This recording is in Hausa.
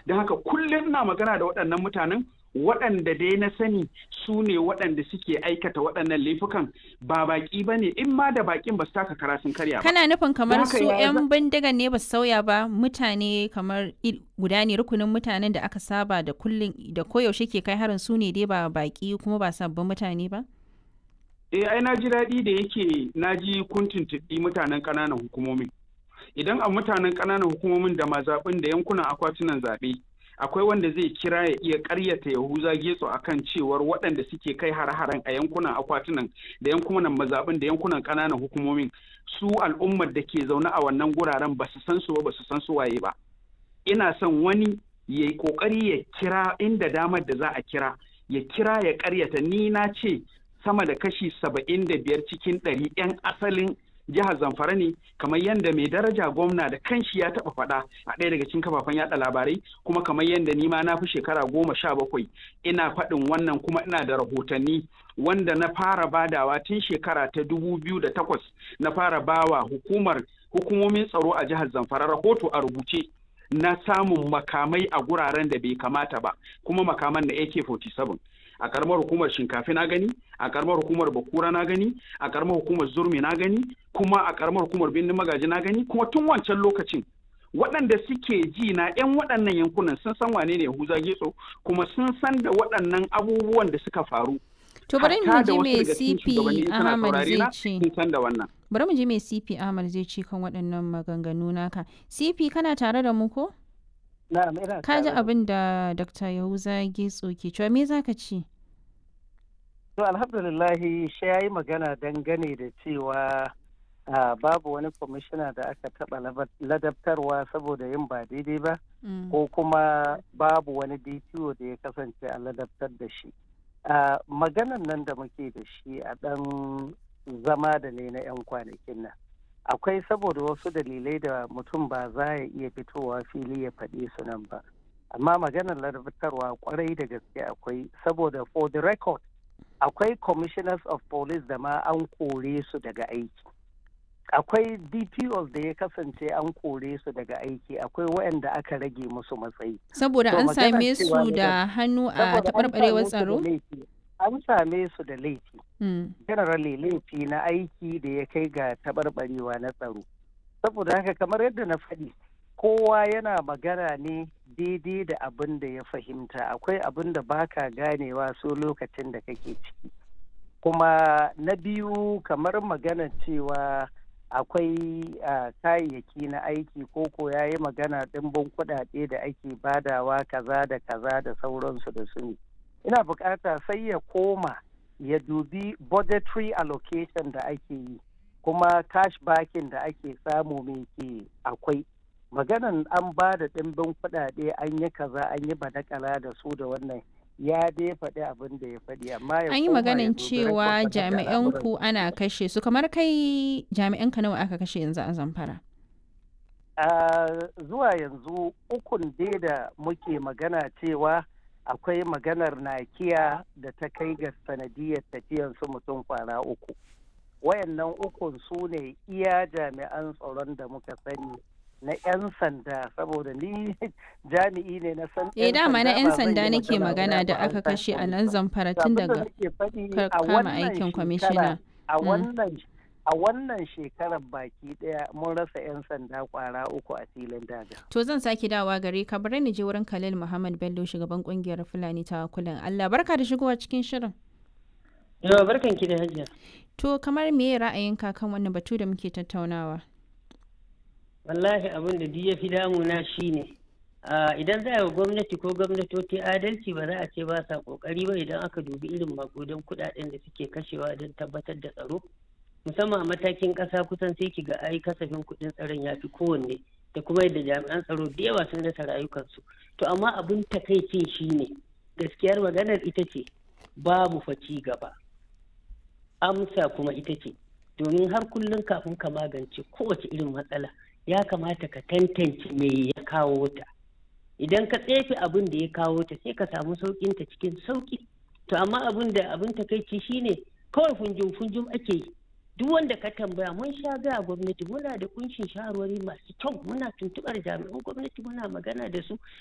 don haka kullum ina magana da waɗannan mutanen waɗanda dai na sani su ne waɗanda suke aikata waɗannan laifukan ba baƙi ba ne in ma da baƙin ba su taka kara sun karya ba. Kana nufin kamar Haka su ya 'yan bindigan ne ba su sauya ba mutane kamar il- guda ne rukunin mutanen da aka saba da kullum da koyaushe ke kai harin su ne dai ba baƙi kuma ba sabbin mutane ba? Eh ai na ji daɗi da yake na ji kun tuntuɓi mutanen ƙananan hukumomin. Idan a mutanen ƙananan hukumomin da mazaɓin da yankunan akwatunan zaɓe akwai wanda zai kira ya iya ƙaryata Yahuza Getso akan cewar waɗanda suke kai har-haren a yankunan akwatunan da yankunan mazaɓin da yankunan ƙananan hukumomin su al'ummar da ke zaune a wannan guraren ba su san su ba ba su san su waye ba. Ina son wani ya yi ƙoƙari ya kira inda damar da za a kira ya kira ya ƙaryata ni na ce sama da kashi saba'in da biyar cikin ɗari 'yan asalin jihar zamfara ne kamar yadda mai daraja gwamna da kanshi ya taɓa faɗa a ɗaya daga cikin kafafen yaɗa labarai kuma kamar yadda ni ma na fi shekara goma sha bakwai ina faɗin wannan kuma ina da rahotanni wanda na fara badawa tun shekara ta dubu biyu da takwas na fara bawa hukumar hukumomin tsaro a jihar zamfara rahoto a rubuce na samun makamai a guraren da bai kamata ba kuma makaman na AK-47 a karamar hukumar shinkafi na gani a karamar hukumar bakura na gani a karamar hukumar zurmi na gani kuma a karamar hukumar birnin magaji na gani kuma tun wancan lokacin waɗanda suke ji na 'yan waɗannan yankunan sun san wane ne Yahuza Getso kuma sun san da waɗannan abubuwan da suka faru To bari mu Hatta da ji wasu me daga cikin shugabanni CP in suna Ahmad saurare zai na, ce. sun san da wannan Bari mu ji me CP Ahmad zai ce kan waɗannan maganganu naka. CP kana tare da mu ko? Na'am ina Ka ji tare da abin da Dr. Yahuza Getso ke cewa me za ka ce? To alhamdulillahi shi ya yi magana dangane da cewa ah, babu wani kwamishina da aka taɓa labar- ladabtarwa saboda yin ba daidai ba Mm. ko kuma babu wani DPO da ya kasance a ladabtar da shi. Ah, Maganan nan da muke da shi a ɗan zama da ne na 'yan kwanakin nan. Akwai saboda wasu dalilai da mutum ba za ya iya fitowa fili ya faɗi su nan ba. Amma maganar ladabtarwa kwarai da gaske akwai saboda for the record akwai commissioners of police da ma an kore su daga aiki akwai dpos da ya kasance an kore su daga aiki akwai waɗanda aka rage musu matsayi Saboda To an magana same cewa su ne da hannu a Saboda an taɓarɓarewar same su da tsaro? laifi. an same su da laifi Mm. generally laifi na aiki da ya kai ga taɓarɓarewa na tsaro saboda haka kamar yadda na faɗi kowa yana magana ne daidai da abin da ya fahimta akwai abin da baka ganewa so lokacin da kake ciki kuma na biyu kamar magana cewa akwai ah, kayayyaki na aiki ko ko ya yi magana ɗimbin kuɗaɗe da ake badawa kaza da kaza da sauransu da su ne ina bukata sai ya koma ya dubi budgetary allocation da ake yi kuma cash backing da ake samu mai ke akwai maganan an ba da ɗimbin kuɗaɗe an yi kaza an yi badakala da su da wannan ya dai faɗi abin da ya faɗi amma ya An yi koma ya maganin dubi cewa record da jami'an al'amuran. ku ana kashe su kamar kai jami'an ka nawa aka kashe yanzu a Zamfara? Ah, zuwa yanzu ukun dai da muke magana cewa akwai maganar nakiya da ta kai ga sanadiyar tafiyan su mutum kwana uku wayannan ukun su ne iya jami'an tsaron da muka sani na 'yan sanda saboda ni jami'i ne na san Eh dama na 'yan ba zan sanda yi nake magana ba da an aka san kashe a police nan ba. Zamfara To tun abin da daga nake faɗi ka a kama wannan aikin shekara- kwamishina. a Mm. wannan a wannan shekarar baki daya mun rasa 'yan sanda kwara uku a filin daga. To zan sake dawa gare ka bari ni je wurin Khalil Muhammad Bello shugaban kungiyar Fulani ta kulan Allah barka da shigowa cikin shirin. Yawa barkan ki da hajiya. To kamar me ra'ayinka kan wannan batu da muke tattaunawa? Wallahi abin da duk ya fi damuna shi ne. Idan za a yi wa gwamnati ko gwamnatoci adalci ba za a ce ba sa kokari ba idan aka dubi irin makudan kudaden da suke kashewa don tabbatar da tsaro. Musamman a matakin ƙasa kusan sai ki ga ai kasafin kuɗin tsaron ya fi kowanne da kuma yadda jami'an tsaro da yawa sun rasa rayukansu. To amma abin takaicin shi ne gaskiyar maganar ita ce babu fa ci gaba. Amsa kuma ita ce domin har kullum kafin ka magance kowace irin matsala ya kamata ka tantance me ya kawo ta idan ka tsefe abin da ya kawo ta sai ka samu saukin ta cikin sauki to amma abin da abin takaici shine kawai funjum funjum ake yi duk wanda ka tambaya mun sha gaya gwamnati muna da kunshin shawarwari masu kyau muna tuntubar jami'an gwamnati muna magana da su